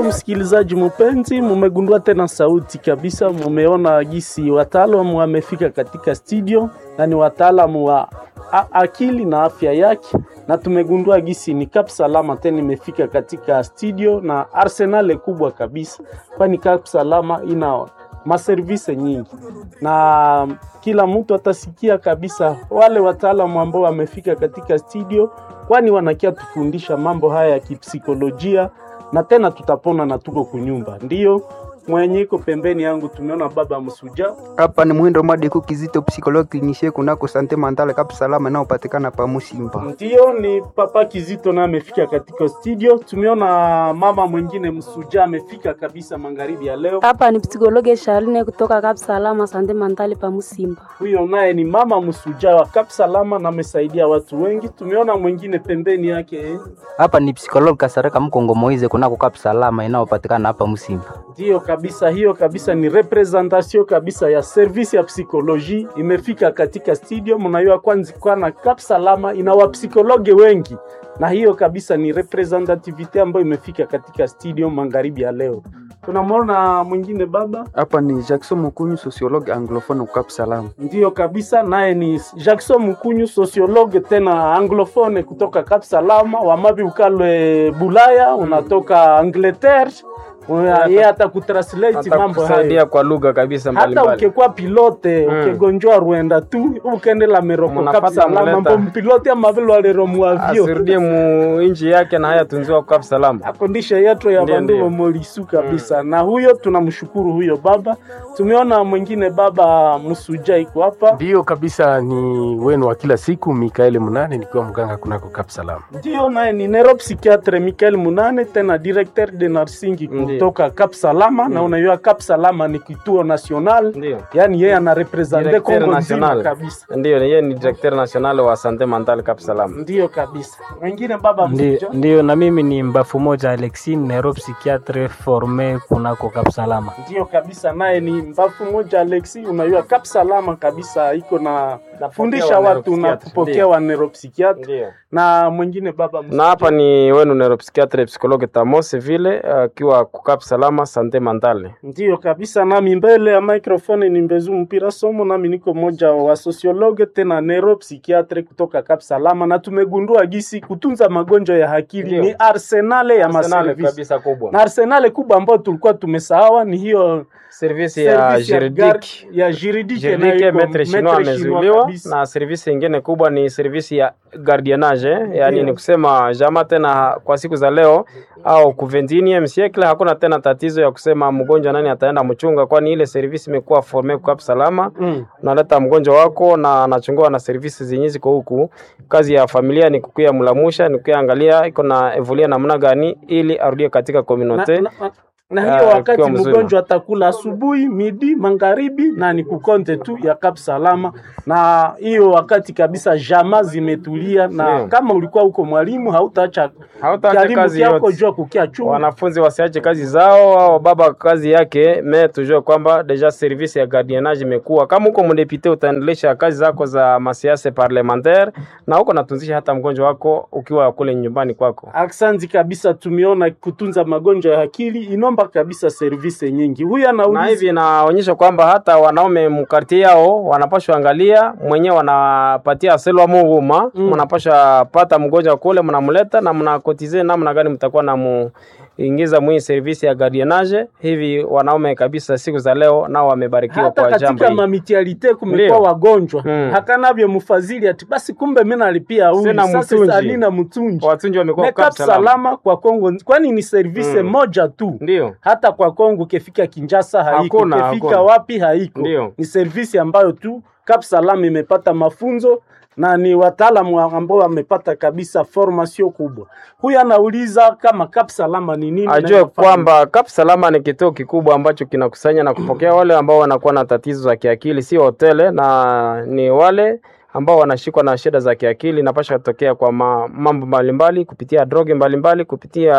msikilizaji mpenzi, mumegundua tena sauti kabisa, mumeona gisi wataalamu wamefika katika studio na ni wataalamu wa a- akili na afya yake, na tumegundua gisi ni Kap Salama tena imefika katika studio na arsenal kubwa kabisa, kwani Kap Salama ina maservise nyingi na kila mtu atasikia kabisa wale wataalamu ambao wamefika katika studio, kwani wanakia tufundisha mambo haya ya kipsikolojia na tena tutapona na tuko kunyumba. Ndiyo mwenye iko pembeni yangu tumeona baba Msuja, Hapa ni Mwindo Madiku Kizito, psychologue clinicien kunako sante mentale Kap Salama inayopatikana pa Musimba. ndiyo ni papa Kizito na amefika katika studio. Tumeona mama mwingine Msuja amefika kabisa magharibi ya leo. Hapa ni psikologe Charline kutoka Kap Salama Sante Mentale pa Musimba. Huyo naye ni mama Msuja wa Kap Salama na amesaidia watu wengi. Tumeona mwingine pembeni yake eh. Hapa ni psikologi Kasareka Mkongo Moize kunako Kap Salama inayopatikana hapa Musimba. Ndiyo kabisa, hiyo kabisa ni representation kabisa ya service ya psikoloji imefika katika studio. Mnajua kwanza kwana Kap Salama ina wapsikologe wengi, na hiyo kabisa ni representativity ambayo imefika katika studio magharibi ya leo. Tunamwona mwingine baba, Hapa ni Jackson Mukunyu, sociologue anglophone Kap Salama. ndiyo kabisa, naye ni Jackson Mukunyu, sociologue tena anglophone kutoka Kap Salama. Wamabi ukalwe Bulaya, unatoka Angleterre, Una- yeye hata kutranslate mambo hayo kusaidia kwa lugha kabisa hata mbalimbali. ukekuwa pilote Mm. ukegonjwa rwenda tu ukendela meroko Munapata kapsalama muleta. mbo mpilote amavile walero muavyo asirudie mu inji yake na haya tunziwa kwa salama. akondisha yetu ya Ndiyo, bandu ndiyo. wamolisu kabisa na huyo tunamshukuru huyo baba tumeona mwingine baba msuja iko hapa Ndiyo kabisa, ni wenu wa kila siku Mikaeli Munane, nikiwa mganga kunako Kap Salama. ndio naye ni neuropsychiatre Michael Munane tena directeur de nursing Ndiyo. kutoka Cap Salama na unajua Cap Salama ni kituo national Ndio. yani yeye anarepresente Directeur Kongo nzima national. kabisa Ndio, yeye ni directeur national wa sante mentale Cap Salam. ndio kabisa mwingine baba Ndiyo, msuja ndiyo, na mimi ni mbafu moja Alexi neuropsychiatre forme kunako Kap Salama. ndio kabisa, naye ni mbafu moja Alexi. Unajua Kap Salama kabisa iko na fundisha wa watu na neuropsychiatre, kupokea ndio. wa neuropsychiatre Ndio. na mwingine baba Na hapa ni wenu neuropsychiatre psychologue Tamos vile akiwa uh, Cap Salama sante mentale. ndio kabisa, nami mbele ya microphone ni Mbezu Mpira Somo, nami niko moja wa sociologue tena neuropsychiatre kutoka Kap Salama, na tumegundua gisi kutunza magonjwa ya akili Ndio. ni arsenale ya Arsenal maservisi kabisa kubwa. na arsenale kubwa ambayo tulikuwa tumesahawa ni hiyo service ya service ya juridique gar- ya juridique Juridique nayo iko metre chinois maître amezuiliwa kabisa. na service ingine kubwa ni service ya gardiennage eh, yani Ndio. ni kusema jama tena kwa siku za leo au ku 21 siècle hakuna tena tatizo ya kusema mgonjwa nani ataenda mchunga, kwani ile service imekuwa forme kwa salama Mm. unaleta mgonjwa wako na anachungua na service zenye ziko huku. Kazi ya familia ni kukuya mlamusha, ni kukuya angalia iko na evoluia namna gani ili arudie katika communauté. na, na, na Ah, hiyo wakati ikiwa mzuri. mgonjwa atakula asubuhi, midi, magharibi na ni kukonte tu ya Kap Salama, na hiyo wakati kabisa jama zimetulia, na Ndio. kama ulikuwa huko mwalimu hautaacha Hautaacha karibu kazi yako yote. jua kukia chungu wanafunzi wasiache kazi zao au baba kazi yake me tujue kwamba deja service ya gardiennage imekuwa kama huko mdepite utaendelesha kazi zako za masiasa parlementaire na huko natunzisha hata mgonjwa wako ukiwa kule nyumbani kwako Aksanti kabisa, tumeona kutunza magonjwa ya akili inomba kabisa service nyingi. Huyu na anauliza hivi inaonyesha kwamba hata wanaume mkartie yao wanapashwa angalia mwenyewe wanapatia selwa muhuma Mm. mnapashwa pata mgonjwa kule mnamleta na mnakotize namna gani mtakuwa na mu ingiza mwii service ya gardiennage hivi wanaume kabisa siku za leo nao wamebarikiwa hata kwa jambo katika hili mamitialite kumekuwa Ndio. wagonjwa Mm. hakanavyo mfadhili ati basi, kumbe mimi nalipia huyu Sina sasa mtunji. alina mtunji watunji wamekuwa Makeup Cap salama salama kwa Kongo, kwani ni service Mm. moja tu. ndio Hata kwa Kongo ukifika Kinshasa haiko, Hakuna, ukifika hakuna. wapi haiko. Ndio. Ni service ambayo tu Cap Salama imepata mafunzo na ni wataalamu ambao wamepata kabisa formation kubwa. Huyu anauliza kama Cap Salama ni nini, ajue na inafanya kwamba Cap Salama ni kituo kikubwa ambacho kinakusanya na kupokea wale ambao wanakuwa na tatizo za kiakili, si hotele, na ni wale ambao wanashikwa na shida za kiakili, napasha kutokea kwa ma, mambo mbalimbali kupitia droge mbalimbali, kupitia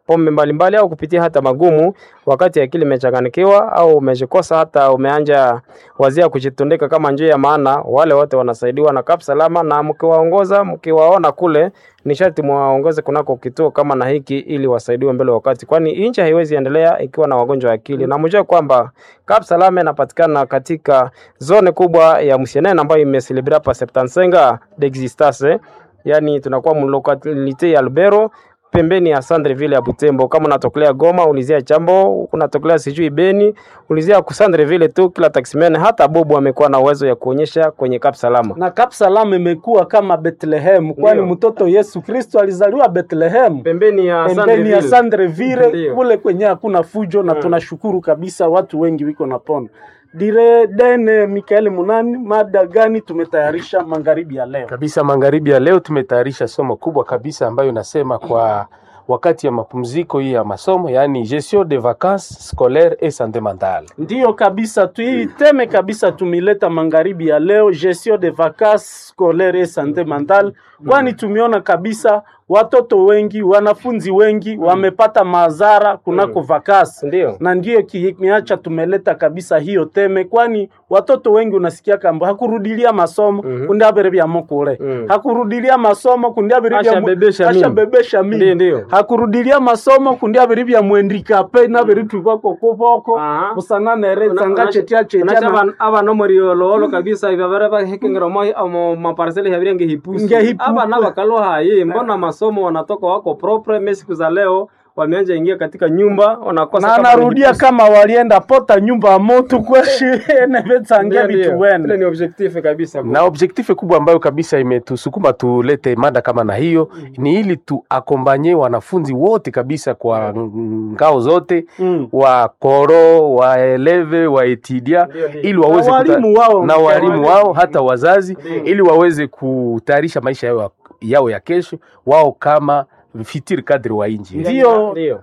pombe mbalimbali au kupitia hata magumu, wakati akili imechanganikiwa au umejikosa hata umeanja wazia kujitundika kama njia ya maana, wale wote wanasaidiwa na Kap Salama, na mkiwaongoza mkiwaona kule ni sharti mwaongoze kunako kituo kama na hiki ili wasaidiwe mbele wakati, kwani nchi haiwezi endelea ikiwa na wagonjwa wa akili. Na mjue kwamba Kap Salama inapatikana katika zone kubwa ya Msienene ambayo imeselebra pa Septansenga d'existence, yani tunakuwa mlokalite ya Lubero pembeni ya Sandreville ya Butembo. Kama unatokelea Goma, ulizia Chambo, unatokelea sijui Beni, ulizia ku Sandreville tu. Kila taximan hata Bobo amekuwa na uwezo ya kuonyesha kwenye Kap Salama. na Kap Salama imekuwa kama Bethlehem, kwani Ndio. mtoto Yesu Kristo alizaliwa Bethlehem Pembeni ya pembeni ya Sandreville Ndio. kule kwenye hakuna fujo, na tunashukuru kabisa watu wengi wiko na pona dire dene. Mikaeli Munani, mada gani tumetayarisha magharibi ya leo? kabisa. Magharibi ya leo tumetayarisha somo kubwa kabisa ambayo inasema kwa wakati ya mapumziko hii ya masomo, yaani gestion de vacances scolaires et santé mentale. Ndiyo kabisa, tuiteme kabisa, tumileta magharibi ya leo gestion de vacances scolaires et santé mentale, kwani tumeona kabisa watoto wengi, wanafunzi wengi wamepata madhara kunako vakasi Ndio. na ndiyo kimeacha tumeleta kabisa hiyo teme, kwani watoto wengi unasikia kamba hakurudilia masomo Mhm. kundi abere bya mukule Mhm. hakurudilia masomo kundi abere bya mu- Ashabebesha mimba. ashabebesha mimba. Ndio, ndio. hakurudilia masomo kundi abere bya mwendikape nabere twibako kuboko Aha. busananere tsanga chetia chetia na- abana muriololo kabisa ivavere vahekengera moi amo maparsele yavirenge hipusi Ngehipusi. abana bakalohaye mbona masomo wanatoka wako propre me siku za leo wameanja ingia katika nyumba wanakosa na kama anarudia hipusi. kama walienda pota nyumba ya moto kweshi nevetsange Ndio, ndio. vitu Ile wene ni objectif kabisa na objektife kubwa ambayo kabisa imetusukuma tulete mada kama na hiyo ni ili tuakombanye wanafunzi wote kabisa kwa ngao zote Mm. wa koro waeleve waetidia Ndio, ndio. ili waweze Na kuta- walimu wao. na walimu wao hata wazazi Ndio. ili waweze kutayarisha maisha yao, yao ya kesho wao kama fitiri kadri wa inji Ndio. ndio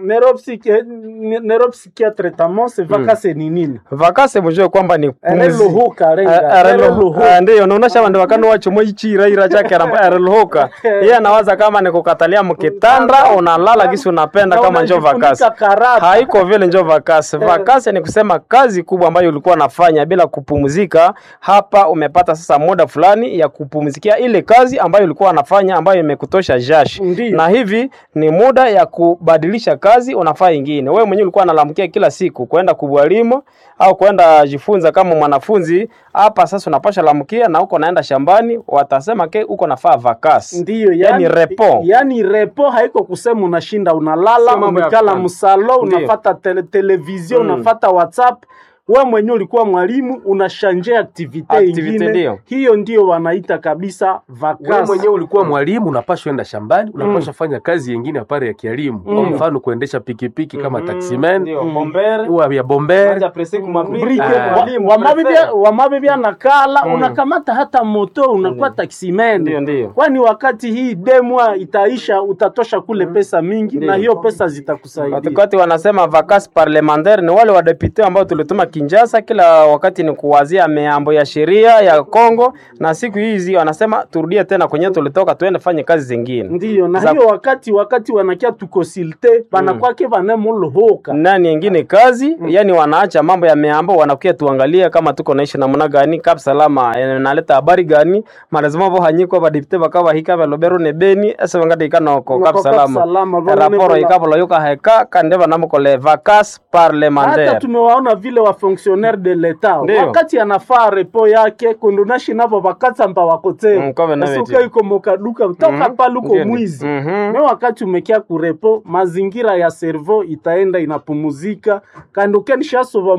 neuropsychiatre tamose vakase ni nini vakase mujue kwamba ni pumzi ereluhuka renga ereluhuka Ah, ndiyo naonesha vandu vakano wachomo ichiraira chake areluhuka iye anawaza kama ni kukatalia mkitanda unalala kisi unapenda Na kama njo unajifunika vakasi karata. haiko vile njo vakasi vakasi ni kusema kazi kubwa ambayo ulikuwa nafanya bila kupumzika hapa umepata sasa muda fulani ya kupumzikia ile kazi ambayo ulikuwa unafanya ambayo imekutosha jashi Ndiyo. na hivi ni muda ya kubadilisha kazi unafaa ingine wewe mwenyewe ulikuwa unalamkia kila siku kwenda kubwalimu au kwenda jifunza kama mwanafunzi hapa sasa unapasha lamkia na huko naenda shambani watasema ke uko nafaa vakasi ndiyo yani repo yani repo haiko kusema unashinda unalala Sio mambo ya umekala kufanya. msalo Ndiyo. unafata tele, televizio Mm. unafata whatsapp we mwenyewe ulikuwa mwalimu unashanje aktivite Activity ingine ndiyo. hiyo ndio wanaita kabisa wewe vakasi mwenyewe ulikuwa mwalimu unapashwa enda shambani unapashwa fanya kazi yengine apare ya kielimu kwa Mm. mfano kuendesha pikipiki kama taximan Ndio, Mm. bombere uwa ya bomber Anja presi kumabri- Brike, Ah. wa- Mwalimu, wamabibia prefere. wamabibia nakala Mm. unakamata hata moto unakuwa Ndio, taximene ndio. kwani wakati hii demwa itaisha utatosha kule pesa mingi Ndio. na hiyo pesa zitakusaidia Wakati wanasema vacances parlementaire ni wale wadepute ambao tulituma Kinshasa, kila wakati ni kuwazia mambo ya sheria ya Kongo, na siku hizi wanasema turudie tena kwenye tulitoka, tuende fanye kazi zingine. ndiyo na Za- hiyo wakati wakati wanakia tukonsilte banakwake vanemolohoka nani yengine kazi yani wanaacha mambo ya meambo wanakuya tuangalie kama tuko naishi namna gani kap salama eh, naleta habari gani malazima vo hanyiko badipte bakaba hika balobero ne beni ese wangati ikano ko kap salama raporo ikabolo yoka heka kande banamukole vacances hata parlementaire tumewaona vile wa fonctionnaire de l'etat Ndio. wakati anafaa repo yake kundunashi navo vakatsamba Mm, wakoteo kove na esuka veti. iko mokaduka toka Mhm. paluko Ndio, ndio. mwizi Mhm. me wakati umekia kurepo mazingira ya servo itaenda inapumuzika kandi ukenishasova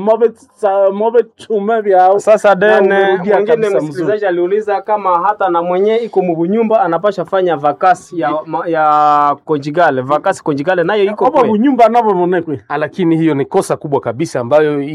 move chume vyao Sasa Na dene umerudia mwingine kabisa mzuri. msikilizaji aliuliza kama hata na mwenye iko mubunyumba anapasha fanya vakasi ya, ma- ya konjigale vakasi konjigale nayo iko obo kwe bunyumba navo monekwe lakini hiyo ni kosa kubwa kabisa ambayo iko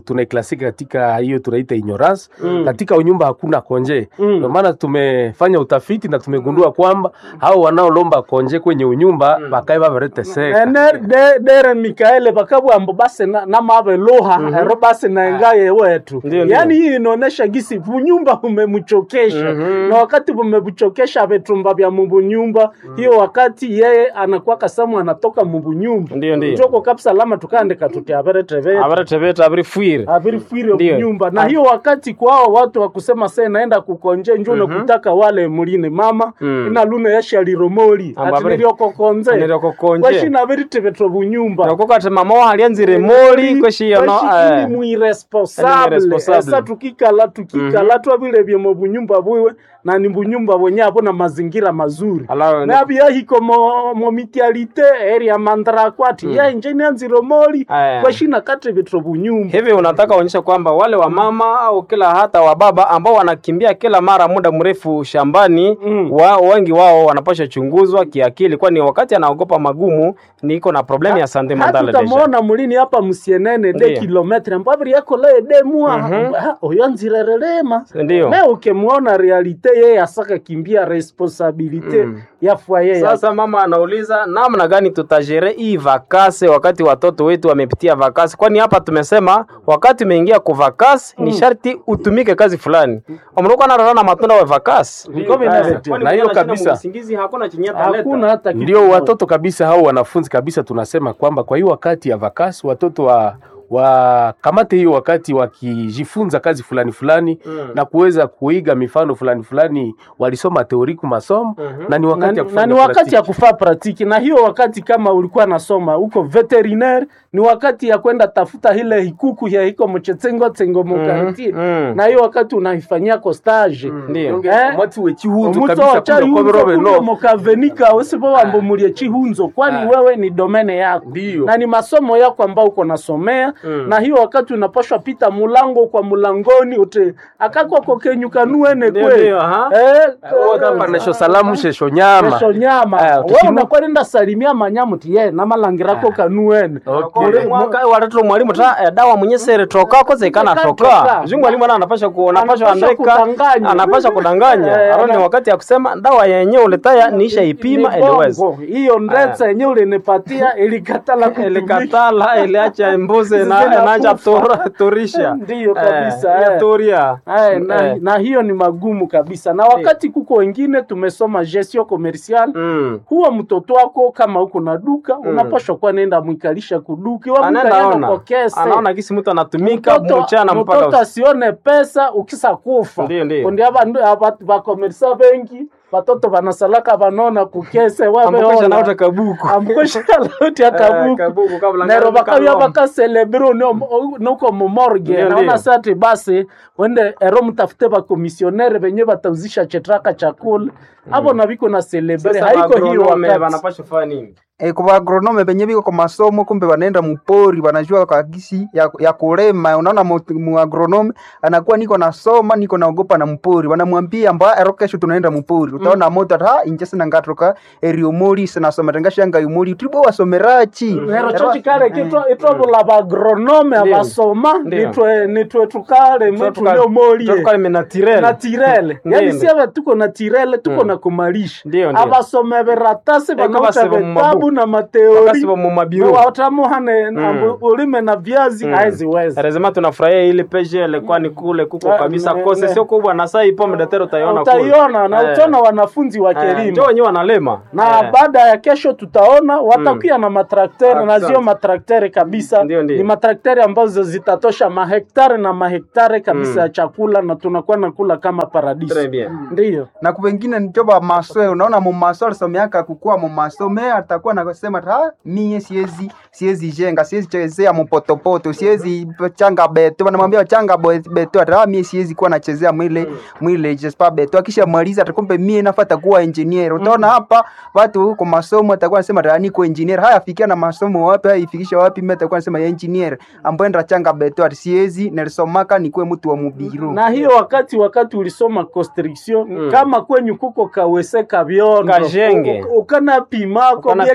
tunaiklasika katika hiyo tunaita ignorance Mm. katika nyumba hakuna konje Mm. ndio maana tumefanya utafiti na tumegundua kwamba hao wanaolomba konje kwenye unyumba bakae babareteseka ene de- dere mikaele bakabwambo base na- namabeluha ero base naengaye wetu Ndio, ndio. yaani hii inaonesha gisi vunyumba vumemchokesha na wakati vumemchokesha vetumba vya mubunyumba hiyo wakati yeye anakuwa kasamu anatoka mubunyumba Ndio, ndio. joko kapsalama tukaandika tuti aberetevete abaretebeta abirifwire avirifwire Ndio. nyumba na hiyo wakati kwao watu wakusema se naenda kukonje njuno kutaka wale mulini mama Mm. ina luna yashaliromoli Amba ati abiri- niriokokonze niriokokonje. kwashina viritevetwa bunyumba nakoko ati mama wahalianzire moli kweshiyono Kwashikili mwiresponsable Mwiresponsable. esa tukikala tukikala twavilevye mu bunyumba bwiwe na ni bunyumba bwenye abo na mazingira mazuri Ala- nabyahiko mo, mo mitialite area mandrakwati mm. yainje nianziro moli Aya. kwashina katevetwa bunyumba hivi unataka uonyesha kwamba wale wa mama au kila hata wa baba ambao wanakimbia kila mara muda mrefu shambani Mm. wa, wengi wao wanapasha chunguzwa kiakili kwani wakati anaogopa magumu niko na problemu ya sante mentale deja hatutamwona mulini hapa musienene de Ndiyo. kilometre mbaviri yakolaye de mwa Ah, oyo nzirerelema Ndiyo. me ukimwona realite yeye asaka kimbia responsabilite Mm. ya fwaye yake. Sasa mama anauliza namna gani tutajere hii vakase wakati watoto wetu wamepitia vakasi, kwani hapa tumesema wakati umeingia ku vakasi ni sharti utumike kazi fulani. Omruko anarara na matunda wa vakasi. Niko vinavyotia. Kwani Na hiyo mwenye anashinda kabisa. msingizi hakuna chenye hakuna ataleta. hata kitu ndio moja. watoto kabisa hao wanafunzi kabisa tunasema kwamba kwa hiyo wakati ya vakasi watoto wa wakamate hiyo wakati wakijifunza kazi fulani fulani Mm. na kuweza kuiga mifano fulani fulani walisoma teoriku masomo Mhm. na ni wakati ya na, na kufanya ni wakati praktiki. ya kufaa pratiki na hiyo wakati kama ulikuwa nasoma huko veterinaire ni wakati ya kwenda tafuta ile hikuku ya hiko mchetsengo tsengo mukartie mm. na hiyo wakati unaifanyia ko stage Ndio. Eh? Omwatsi wechihunzo omutso kabisa kuno chahunzo koberobe kuno no mukavenika usipo wambomulie chihunzo kwani wewe ni domene yako Ndiyo. na ni masomo yako ambao uko nasomea Mm. na hiyo wakati unapashwa pita mulango kwa mulangoni ute akakwako kenyukanuene Ndio, kwe ndio, aha. Eh, kapanesho salamu shesho nyama kesho nyama Aya, wewe tukinu- unakuwa nenda salimia manyamu ti ye namalangirako kanuene Okay. Ule mwaka watoto mwalimu ta eh, dawa mwenye sere toka koze ikana Toka. toka. Juu mwalimu ana anapasha ku anapasha Anapasha andika kudanganya. anapasha kudanganya. Eh, Aro ni ana- wakati ya kusema dawa yenyewe uletaya niisha ipima Ni eliweza. bongo. hiyo ndetsa yenye ulinipatia ilikatala kutumika. Ilikatala iliacha mbuzi na Zinakufa. naja tora torisha. Ndiyo kabisa, Eh, eh. toria. Aye, na, Eh. na hiyo ni magumu kabisa na wakati kuko wengine tumesoma gestion commercial Mm. huwa mtoto wako kama uko na duka unapashwa kuwa nenda mwikalisha kuduka Wa Anaenda mwikalisha ona. kwa kese Anaona kisi mtu anatumika Mtoto- mchana mpaka mtoto usiku. asione pesa ukisa kufa Ndiyo, ndiyo. kundi vakomerisa bengi vatoto vanasalaka vanona kukese Ambokesha na uta waveona kabuku. ambukosha lauti Eh, akabuku kabuku kabla nero ngari bakabya kaloma. bakaselebire nuko mumorge Ndiyo, naona ndiyo. sati basi wende ero mtafute bakomisionere venye batauzisha chetraka chakula avo na viko na celebre Sasa haiko hiyo agronome wakati wanapaswa kufanya nini? E, kwa agronome penye biko kwa masomo kumbe wanaenda mupori wanajua kwa gisi ya, ya kulema. Unaona mu, mu agronome anakuwa niko nasoma niko naogopa na mpori, wanamwambia mba ero kesho tunaenda mupori, utaona moto ha inje sina ngatoka erio mori sina soma tengasha nga yumori tulibo wasomerachi nero cho chikale kitwa itwavula bagronome Ndiyo. abasoma Ndiyo. nitwe nitwe tukale mwitu Tuka- neomolie tuka menatirele. na tirele Ndiyo, yani ndiyo. siave tuko na tirele tuko Mm. na kumalisha Ndiyo, ndiyo. abasome veratasi Eko vanauta basiba mu vitabu mabuku. na Wakasi mateori wa mumabiro. watamuhane Mm. ulime na viazi Mm. haeziweza Rezema tunafurahia ile peje ilikuwa ni kule kuko Ah, kabisa ne- kose ne. sio kubwa na saa ipo mdatero utaiona kule. utaiona na Eh. utaona wanafunzi wa Eh, kelimo Ndio wenyewe wanalema. na Eh. baada ya kesho tutaona watakuya na matraktere na Asante. zio matraktere kabisa Ndio, ndio. ni matraktere ambazo zitatosha mahektare na mahektare kabisa Mm. ya chakula na tunakuwa nakula kama Très paradiso bien. ndiyo na kupengine nichoba maswe unaona mumaso alisomeaka kukua mumaso me atakuwa nakosema ha mie siezi siezi jenga siezi chezea mupotopoto siezi changa beto wanamwambia changa bo- beto ata mie siezi kuwa nachezea mwile mwile jespa beto akisha maliza atakumbe mie nafata kuwa engineer utaona hapa watu huko masomo atakuwa anasema ata niko engineer haya fikia na masomo wapi haya ifikisha wapi mimi atakuwa anasema ya engineer ambaye ndra changa beto ati siezi nilisomaka nikuwe mtu wa mubiru na hiyo wakati wakati ulisoma constriction Mm. kama kwenyu kuko kawese kabyondo Kajenge. u- ukana pimako Ukana mieke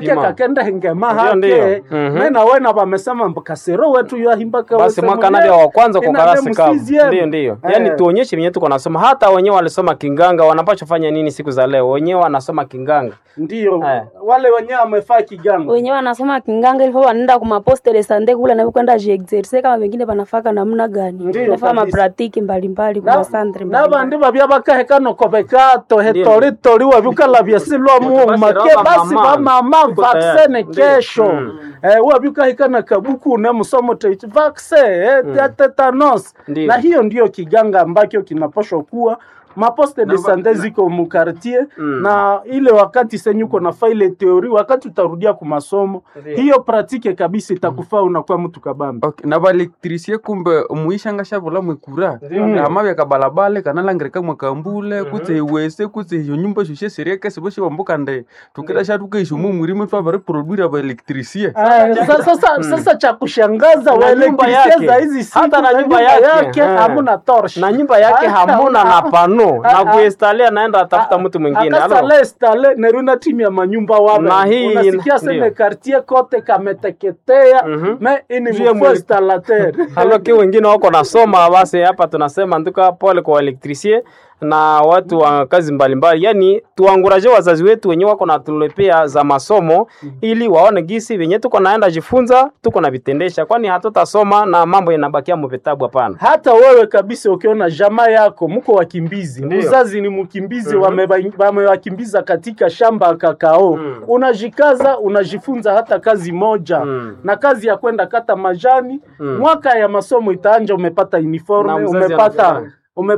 Effectivement. kakenda hengema Ndio, hake ndio. Mhm. mena wena vamesema mbakasero wetu yahimbaka basi mwaka ndio wa kwanza kwa karasi kavu ndio ndio yaani tuonyeshe venye tuko nasoma hata wenyewe walisoma kinganga wanapaswa fanya nini siku za leo wenyewe wanasoma kinganga ndio Eh. wale wenyewe wamefaa kiganga wenyewe wanasoma kinganga ilifo wanaenda kumaposte de sante kula na kwenda jiexerse kama wengine wanafaka namna gani Ndiyo, nafaa kabisa. mapratiki mbalimbali kuma santre nabandi babya bakahekano kobeka tohetoritori wabikala byasilwa muuma Basi ke roba basi mama. bamama Tuko vaksene tayari. Ndiyo. kesho Mm. eh, wabikahekana kabuku ne musomo teit vakse eh, ya tetanos Ndiyo. na hiyo ndio kiganga ambacho kinapashwa kuwa maposte de sante ziko mukartie Mm. na ile wakati senyuko na faile teori wakati utarudia kumasomo Ndiyo. hiyo pratike kabisa itakufaa unakuwa mtu kabambi Okay, na baelektrisie kumbe muishanga shavula mwekura ama vyakabalabale kanalangirika mwakambule kutse iwese kutse iyo nyumba shushe serieke sivo shivambuka nde tukira shatukeisho mumurime twavari baelektrisie Aya, sa- sasa sasa cha kushangaza Na nyumba waelektrisia yake. za hizi siku Hata na za nyumba yake. yake Eh. hamuna torch na nyumba yake Ah, hamuna na ah, pano ah, na ah. kuinstalia naenda atafuta mtu mwingine Alo. akasale stale neruna timu ya manyumba wabe Na hii unasikia seme ndio. kartie kote kameteketea Mhm. me ini Juu ya mfo mwele- installateur haloki wengine wako nasoma basi hapa tunasema nduka pole kwa elektrisie na watu wa kazi mbalimbali yani tuanguraje wazazi wetu wenyewe wako natulepea za masomo ili waone gisi venye tuko naenda jifunza tuko na vitendesha kwani hatutasoma na mambo inabakia muvitabu hapana hata wewe kabisa ukiona jamaa yako mko wakimbizi Ndio. mzazi ni mkimbizi Mhm. wameba- wamewakimbiza katika shamba ya kakao Mm. unajikaza unajifunza hata kazi moja Mm. na kazi ya kwenda kata majani Mm. mwaka ya masomo itaanja umepata Na uniforme mzazi umepata anafurahi.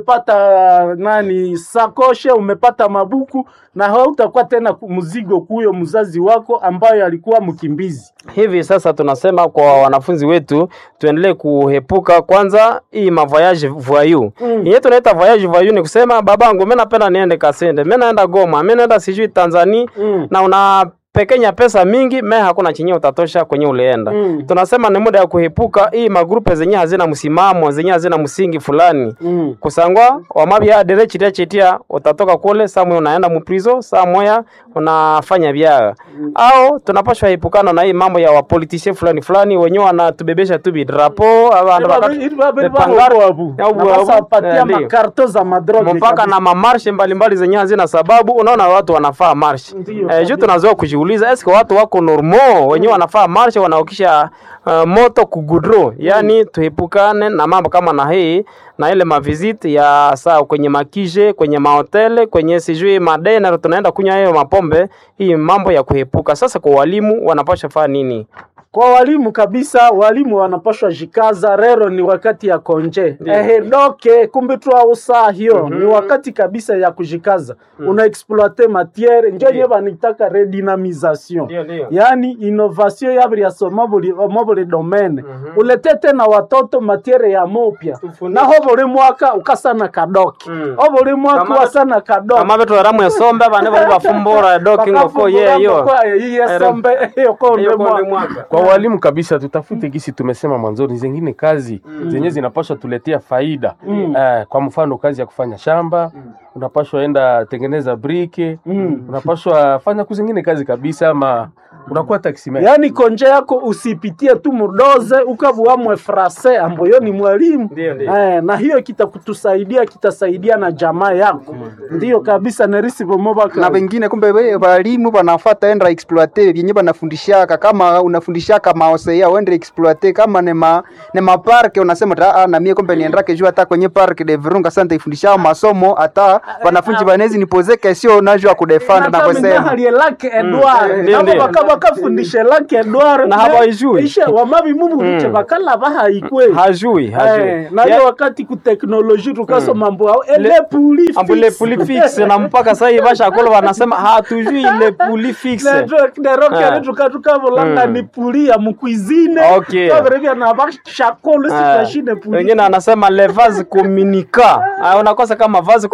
umepata nani sakoshe umepata mabuku na hautakuwa tena ku- mzigo kuyo mzazi wako ambayo alikuwa mkimbizi hivi sasa tunasema kwa wanafunzi wetu tuendelee kuhepuka kwanza hii mavoyage voyou Mm. yenye tunaita voyage voyou ni kusema babangu mi napenda niende kasende mi naenda goma mi naenda sijui tanzania Mm. na una pekenya pesa mingi me hakuna chenye utatosha kwenye ulienda Mm. tunasema ni muda ya kuhepuka hii magrupe zenye hazina msimamo zenye hazina msingi fulani Mm. kusangwa wamabya dere chitia chitia utatoka kule saa moya unaenda muprizo saa moya unafanya byaga au tunapashwa epukana na hii mambo ya wapolitisie fulani fulani wenyewe wanatubebesha tu bidrapo abantu wakati- Epangaro. Au buabu. patia Eh, ndio. makarto za madroge mpaka kabisa. na mamarshe mbalimbali zenye hazina sababu unaona watu wanafaa marshe Ndiyo, eh, juu kabisa. tunazoa kujiuliza eske watu wako normo wenyewe wanafaa marshe wanaokisha uh, moto kugudro yani tuepukane na mambo kama na hii na ile maviziti ya saa kwenye makije kwenye mahotele kwenye sijui madena tunaenda kunywa hiyo mapombe hii mambo ya kuepuka sasa kwa walimu wanapasha faa nini kwa walimu kabisa walimu wanapashwa jikaza rero ni wakati ya konje Ndiyo. ehe doke kumbe twausa hiyo ni wakati kabisa ya kujikaza una exploite matiere njo nye banitaka redynamisation Ndiyo, ndiyo. yaani innovation yabiri ya somo buli omo buli domaine ulete tena watoto matiere ya mopya naho buli mwaka ukasana kadoke Mm. o buli mwaka Kama- wasana kadoke kama betu eramu esombe bane bali bafumbura doki ngoko yeyo yiyesombe iyo konde Hiyo konde mwaka mwaka kwa walimu kabisa tutafute gisi tumesema mwanzoni zingine kazi zenye zinapaswa tuletea faida eh, kwa mfano kazi ya kufanya shamba unapashwa enda tengeneza brike unapashwa fanya kuzingine kazi kabisa ama unakuwa taximan yaani konje yako usipitie tu mudoze ukavuamwe frase ambayo ni mwalimu Ndiyo, ndiyo. eh, na hiyo kitakutusaidia kitasaidia na jamaa yako ndiyo kabisa nerisi na vomobaka wengine kumbe we- walimu wanafata enda exploite vyenye banafundishaka kama unafundishaka maosea uende exploite kama ne ma ne maparke unasema ta ah, na mie kumbe niendake juu hata kwenye park de Virunga sasa ifundishao masomo hata wanafunzi banezi nipoze kesio najua kudefend na kusema halie lake edward Ndiyo, nabo ndiyo. baka bakafundishe lake edward Na hawaijui. ishe wamabi mumu biche bakala bahaikwe hajui hajui Eh, na hiyo wakati kuteknoloji tukasoma mambo ao ele puli ambule puli fixe na mpaka sasa hivi bashakolo wanasema hatujui ile puli fixe nerokere Ah. tukatukavulanga Mm. ni puli ya mukwizine Okay. kavirevya na vashakolo Ah, sitashine puli wengine anasema le vase communica Ah, unakosa kama vase communica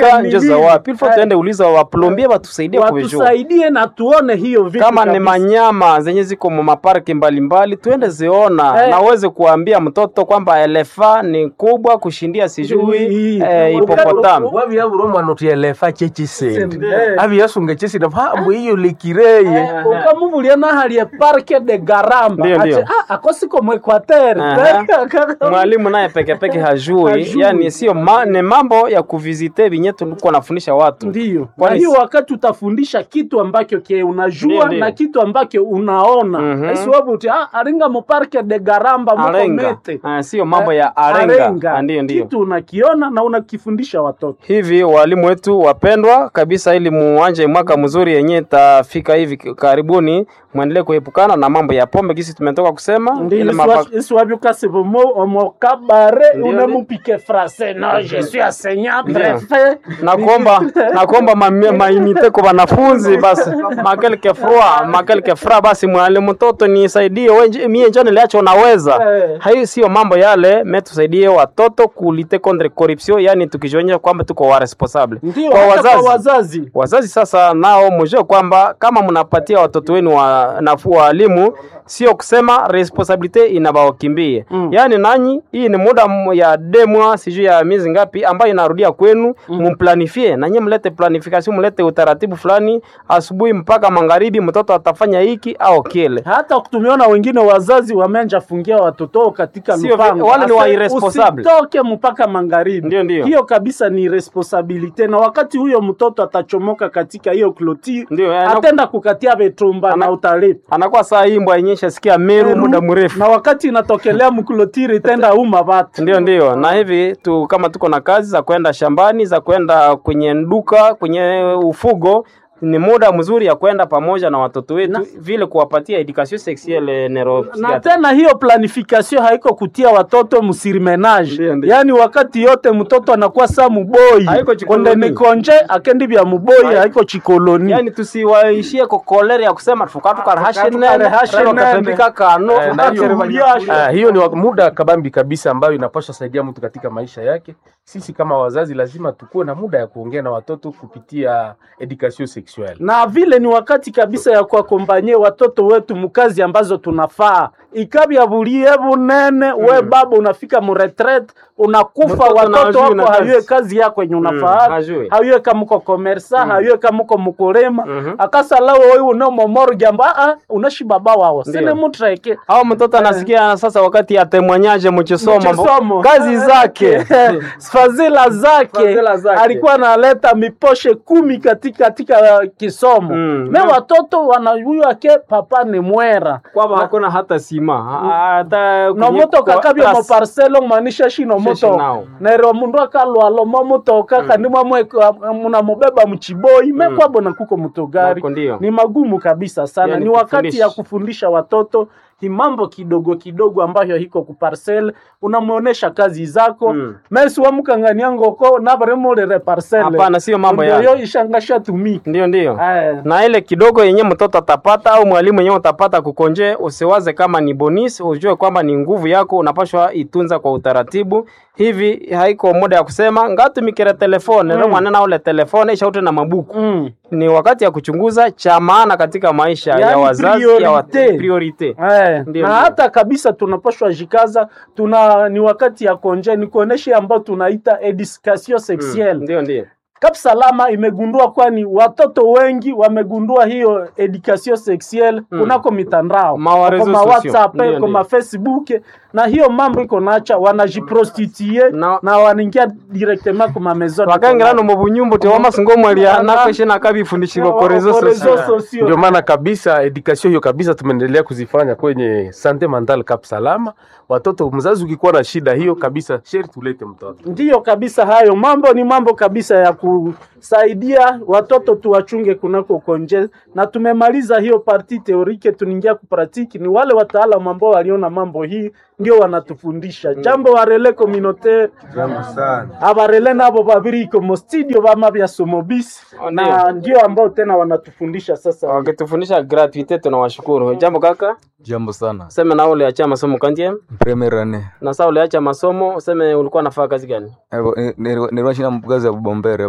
kutumika ni njo za nini? wapi ilifo Eh, tuende uliza waplombie watusaidie kuvijua watusaidie na tuone hiyo vitu kama ni kabisa. manyama zenye ziko mu maparki mbalimbali tuende ziona Eh. na uweze kuambia mtoto kwamba elefa ni kubwa kushindia sijui Hii. eh, hipopotamu wabyabura omwana oti elefa kyekisende Eh. abyasunga ekisende mbu iyo likireye ukamuvulia nahalie parke de garamba Ndio, ndio. Ati, ah, akosiko mwekwatere Aha. mwalimu naye pekepeke hajui Hajui. yani sio ma, ni mambo ya kuvizite vinye tulikuwa nafundisha watu ndio na Kwani hiyo si- wakati utafundisha kitu ambacho ke unajua Ndio, ndio. na kitu ambacho unaona Mhm. esiwabu uti ah, aringa muparke de garamba moko arenga mete Ah, sio mambo ya Eh, arenga Ah, ndio ndio kitu unakiona na unakifundisha watoto hivi walimu wetu wapendwa kabisa ili muanje mwaka mzuri yenye itafika hivi karibuni mwendelee kuepukana na mambo ya pombe gisi tumetoka kusema ile mapa- isiwavyukasivomo omokabare Ndio, unemupike frase no je suis enseignant Ndio. prefet na kuomba na kuomba ma- mainite kwa wanafunzi basi makelke frua makelke fra basi mwalimu mtoto nisaidie wenje- mie njo niliacho unaweza Eh. hayo sio mambo yale me tusaidie watoto kulite contre corruption yani tukijionyesha kwamba tuko wa responsable ndio kwa hata wazazi kwa wazazi wazazi sasa nao mjue kwamba kama mnapatia watoto wenu wa nafuu waalimu sio kusema responsabilite inabawakimbie mm. yaani nanyi hii ni muda m- ya demwa sijui ya miezi ngapi ambayo inarudia kwenu mumplanifie nanyi mlete planification mlete utaratibu fulani asubuhi mpaka magharibi mtoto atafanya hiki au kile hata tumeona wengine wazazi wamenja fungia watoto wao katika Sio lupango. vi- wale ni Ase, wa irresponsible. usitoke mpaka magharibi Ndio, ndio. hiyo kabisa ni responsabilite na wakati huyo mtoto atachomoka katika hiyo kloti Ndio, eh, na- atenda kukatia vetumba na utalipa anakuwa saa imbwa yenye shasikia meru muda mrefu na wakati inatokelea mklotiri tenda uma vatu ndio ndio na hivi tu kama tuko na kazi za kwenda shambani za kwenda kwenye duka kwenye ufugo ni muda mzuri ya kwenda pamoja na watoto wetu vile kuwapatia education sexuelle na neuropsychiatre tena hiyo planification haiko kutia watoto msirimenage Ndio, ndio. yaani wakati yote mtoto anakuwa saa muboi Haiko chikoloni. konde nikonje akendi vya muboi haiko chikoloni yani tusiwaishie kokolere ya kusema tukatukarahashenene Tukatukare wakatambika kano Eh, na hiyo- Tukakuliasha. Ah, hiyo ni wa- muda kabambi kabisa ambayo inapaswa saidia mtu katika maisha yake. Sisi kama wazazi lazima tukuwe na muda ya kuongea na watoto kupitia education sexuelle. na vile ni wakati kabisa ya kuakompanye watoto wetu mukazi ambazo tunafaa ikabya bulie bunene we baba unafika muretret unakufa Mtoto na watoto hajui na wako kazi. hayue kazi yako yenye unafaa hajui. hayue kamuko komersa hayue kamuko mukulima Mhm. akasalawo oyu unomomoro jambo aa unashi baba wawo Ndio. sine mutreke au mtoto anasikia sasa wakati atemwanyaje mchisomo Mchisomo. kazi zake fadhila zake Fadhila zake. alikuwa analeta miposhe kumi katika katika uh, kisomo Mm. me watoto wanajua ke papa ni mwera kwamba hakuna hata sima ha- hata kwenye nomoto kwa- kakabya tas- moparcelo maanisha shino Sheshi moto nao. nero mundu akalwalo momutoka kandi mwamwe munamubeba mchiboi mekwabo na kuko mutogari Nako ndio. ni magumu kabisa sana Yani ni wakati kufundisha. ya kufundisha watoto hi mambo kidogo kidogo ambayo hiko kuparcel unamuonesha kazi zako Mm. mesi wamukangania ngoko navaremulire parcel Hapana, sio mambo Ndio yale. yo ishangasha tumika ndio ndio Eh. na ile kidogo yenye mtoto atapata au mwalimu yenye utapata kukonje, usiwaze kama ni bonus, ujue kwamba ni nguvu yako, unapashwa itunza kwa utaratibu. Hivi haiko muda ya kusema ngatumikire telefone mm. mwana na ule telefone ishaute na mabuku Mm. ni wakati ya kuchunguza cha maana katika maisha ya Yaani wazazi ya wa- priorite. priorite. Eh, Ndio, na ndio. hata kabisa tunapashwa jikaza tuna ni wakati ya konje ni kuoneshe ambao tunaita education sexuelle Ndio ndio Kap Salama imegundua kwani watoto wengi wamegundua hiyo education sexuelle Mm. kunako mitandao Ma wa kwa réseaux ma sociaux. WhatsApp Ndio, kwa ndio. ma Facebook na hiyo mambo iko nacha wanajiprostitue Na- na wanaingia directement kwa ma maison de wakangirano mu bunyumbu tiwama singomwelia Na- nakweshe nakabifundishirwa commerce. ko rezo Kwa sosio réseaux sociaux. Ndio maana kabisa education hiyo kabisa tumeendelea kuzifanya kwenye sante mental Cap Salama. Watoto, mzazi ukikuwa na shida hiyo kabisa, sheri tulete mtoto. Ndiyo kabisa, hayo mambo ni mambo kabisa ya kusaidia watoto tuwachunge kunako konje, na tumemaliza hiyo parti teorike, tuningia kupratiki. Ni wale wataalamu ambao waliona mambo hii ndio wanatufundisha jambo warele communautaire Jambo sana. abarele nabo babiri iko mo studio bama bya somobisi Oh, na ndio ambao tena wanatufundisha sasa. wakitufundisha gratuite tunawashukuru jambo kaka Jambo sana. useme na uliacha masomo kandie Premier ane. na saa uliacha masomo useme ulikuwa nafanya kazi gani Nilikuwa shina kazi ya bombere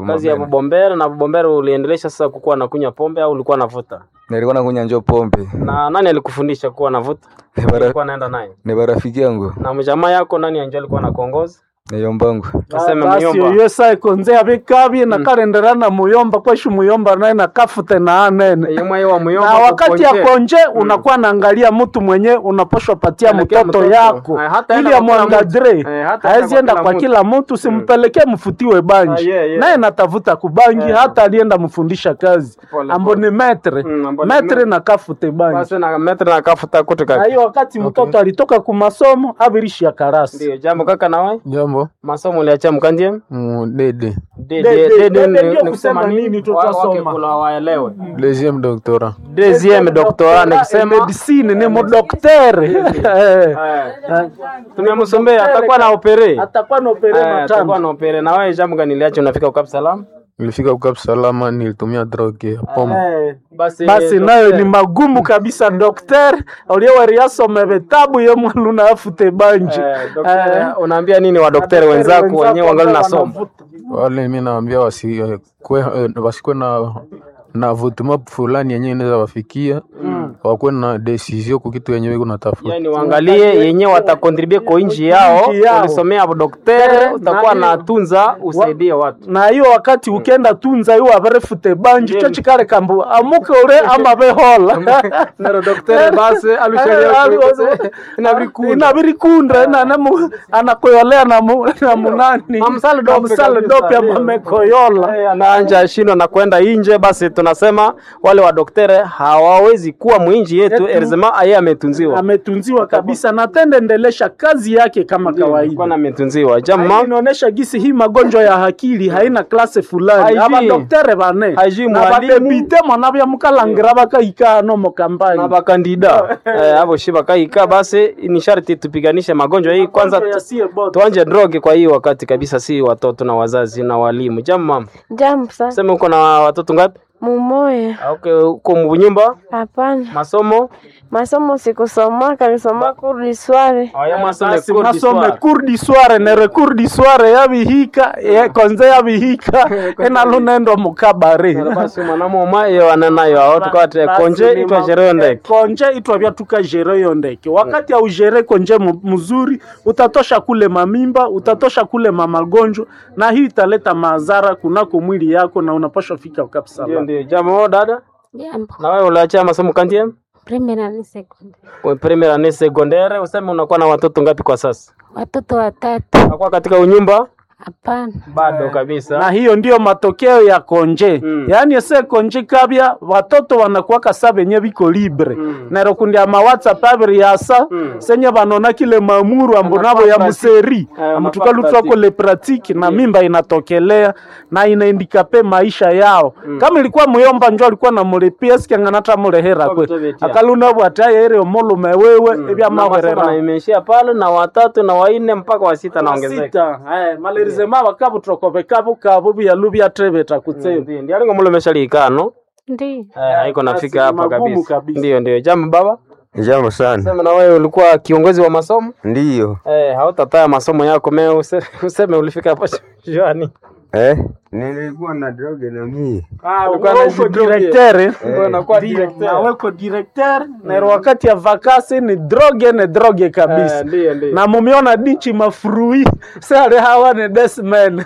kazi ya mabene. bubombere na bubombere uliendelesha sasa kukuwa nakunywa pombe au ulikuwa navuta nilikuwa nakunya njo pombe na nani alikufundisha kuwa navuta Ni bara- ulikuwa naenda naye ni barafiki yangu na mjamaa yako nani anjo alikuwa nakuongoza niyombangu Tuseme basi muyomba. oyo sa ikonze abikabye nakarenderana muyomba kweshu muyomba naye nakafute na anene yemwe wa muyomba na wakati ya kukonje. konje unakuwa naangalia mtu mwenye unaposhwa patia Pelekea mtoto mtoto. yako Eh, hata ili enda kwa kila amwangadre mtu. Eh, hata haezi enda enda kwa kwa kila kila mtu simpelekee mfutiwe banji Ah, yeah, yeah. naye natafuta kubangi hata alienda mfundisha kazi Pole, ambo ni metre Mm, ambo ni metre metre. nakafute banji basi na metre na kafuta kutu na kaka hiyo wakati mtoto alitoka kumasomo avirishi ya karasi ndio jambo kaka nawe jambo masomo uliacha mkandie mudede De- De- de- de- de- de- ni- ndio ni kusema kusema nini nini tutasoma. Wa- wake kula waelewe deuxième doctorat deuxième doctorat ni kusema medicine ni mudoktere tumemsombea atakuwa na opere atakuwa na opere Eh, atakuwa matano na opere na wewe jambo gani liacho unafika ukap salama nilifika ukapu salama nilitumia droge ya pombe basi basi nayo ni magumu kabisa dokter ulioweriasome vitabu ye mwaluna afute banji Eh, daktari, unaambia nini wadokteri wenzako wenyewe wangali nasoma wale mi naambia wasikwe wasikwe na na vutuma fulani yenyewe inaweza wafikia wakuwe na desizio kukitu yenyewe iko natafuta yani waangalie yenyewe watakontribue kwa inji yao Inji yao. ulisomea dokteri Eh, utakuwa na- na tunza usaidie watu na hiyo wakati ukenda tunza iwo averefute banji Ndiyo. cho chikale kambu amuke ule ama behola nero dokteri basi inabirikunda anakoyolea na mu- na munani Amsale Na dope msale kabisa, dope ndiyo. amamekoyola anaanja shindwa na kwenda inje basi tunasema wale wadokteri hawawezi kuwa mwinji yetu Yetu. erzema aye ametunziwa ametunziwa kabisa na tende endelesha kazi yake kama kawaida kwana ametunziwa Hii jama inaonyesha gisi hii magonjwa ya akili haina klase fulani Haijui. abadoktere bane Haijui na mwalimu. badepite mwana bya mukalangira bakaika no mu kampani na bakandida eh, abo shi bakaika basi ni sharti tupiganishe magonjwa hii kwanza Magonjwa yasiye bote. tuanje droge kwa hii wakati kabisa si watoto na wazazi na walimu jamu mama Jambo sana. sema uko na watoto ngapi Mumoya. okay, uko munyumba Hapana. masomo Masomo sikusomaka, nilisoma kurdi sware. aya masome basi cours du masome soir. kurdi sware nere kurdi sware yabihika ye- konze yabihika enalunendo mukabare Nero basi mwanamoma iyo ananayo ao tukawate Basi konje ni itwa ma- sherehe ndeke konje itwa vyatuka jere yo ndeke wakati aujere konje mu- mzuri utatosha kule mamimba utatosha kule mamagonjwa na hii italeta madhara kunako mwili yako na unapaswa fika ndio kabisa ndio jamu dada Jambo. na wewe uliacha masomo kantie Primera ni second. kwa primary année secondaire useme unakuwa na watoto ngapi kwa sasa Watoto watatu. unakuwa katika unyumba Hapana. bado kabisa na hiyo ndiyo matokeo ya konje Mm. yaani ese konje kabya watoto wanakuwaka sa benye biko libre Mm. nero kundi ama whatsapp abiri yasa Mm. senye banona kile mamuru ambo nabo ya pratique. museri Eh, amutuka wanafaa lutwako pratique. le pratique na mimba inatokelea na inaindikape maisha yao kama ilikuwa muyomba njo alikuwa namulipia sikianganata mulehera Kwa kwe kutobetia. akaluna bwataye ere omulume wewe ebya Na masomo mahwerera na imeishia pale na watatu na wanne mpaka wa sita naongezeka sita eh, malerizema bakabutokove kabo kabo byalu byatrebeta kutsema ndio ndio alingo mulo meshalikano Ndiyo. eh haiko nafika basi ni hapa magumu kabisa kabisa. ndio ndio jambo baba jambo sana sema na wewe ulikuwa kiongozi wa masomo ndiyo eh hautataya masomo yako me use, useme ulifika hapa shani eh? nilikuwa na droge na mie ulikuwa na uko jidroge. directeur eh? Wewe unakuwa Ndio, directeur. na weko directeur na wakati ya vakasi ni droge ni droge kabisa Eh, ndio ndio na mumiona dinchi mafurui sare hawa ni desmen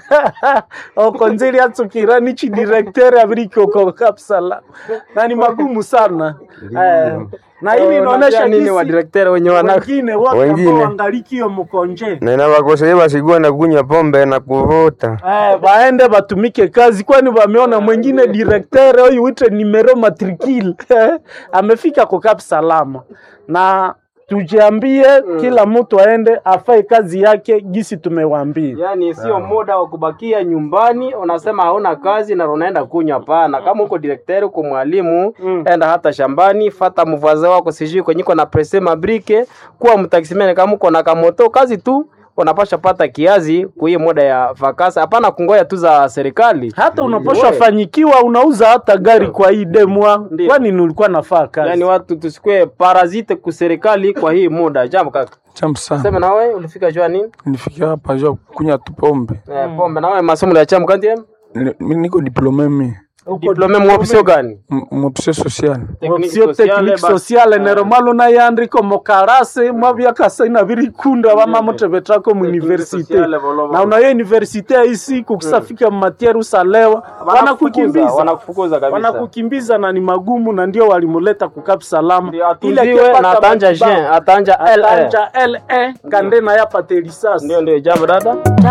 okonzili atsukira nichi directeur abirikoko kapsala na ni magumu sana eh, na hili inaonyesha nini jinsi wa directeur wenye wana wengine wote ambao Wengine. wangalikio mkonje nena wakoseye basikuwa na kunywa pombe na kuvuta Eh, baende batumike kazi, kwani wameona mwingine directeur huyu wite numero matricule amefika kwa Cap Salama, na tujiambie kila mtu aende afanye kazi yake gisi tumewaambia. Yaani sio muda wa kubakia nyumbani, unasema hauna kazi na unaenda kunywa. Hapana, kama uko direkteri, uko mwalimu, enda hata shambani, fata mvaze wako, sijui kwenye iko na presse mabrike, kuwa mtaksimene. Kama uko na kamoto, kazi tu unapasha pata kiazi kwa hiyo muda ya vakasi, hapana kungoya tu za serikali. Hata unaposha Wewe. fanyikiwa unauza hata gari kwa hii demwa, Ndio. kwani nilikuwa nafaa kazi. Yaani watu tusikue parazite ku serikali kwa hii muda. Jambo kaka, Jambo sana. sema na wewe ulifika jua nini? Nilifikia hapa jua kunywa tu pombe. Eh, pombe na wewe masomo ya chamu kanti Ni- mi niko diplome mi Diplome mu option gani? M- mu option sociale option technique sociale neromalo nayandiko mokarase mwavyakasaina virikunda vamamotevetrako muuniversite na unayo universite yaisi kukusafika mmatiere usalewa wanakukimbiza wanakufukuza kabisa. wanakukimbiza na ni magumu na ndio walimuleta kukapi salama atuziwe na atanja Jean, atanja LE. atanja le kande na yapate lisasi Ndio ndio jambo dada.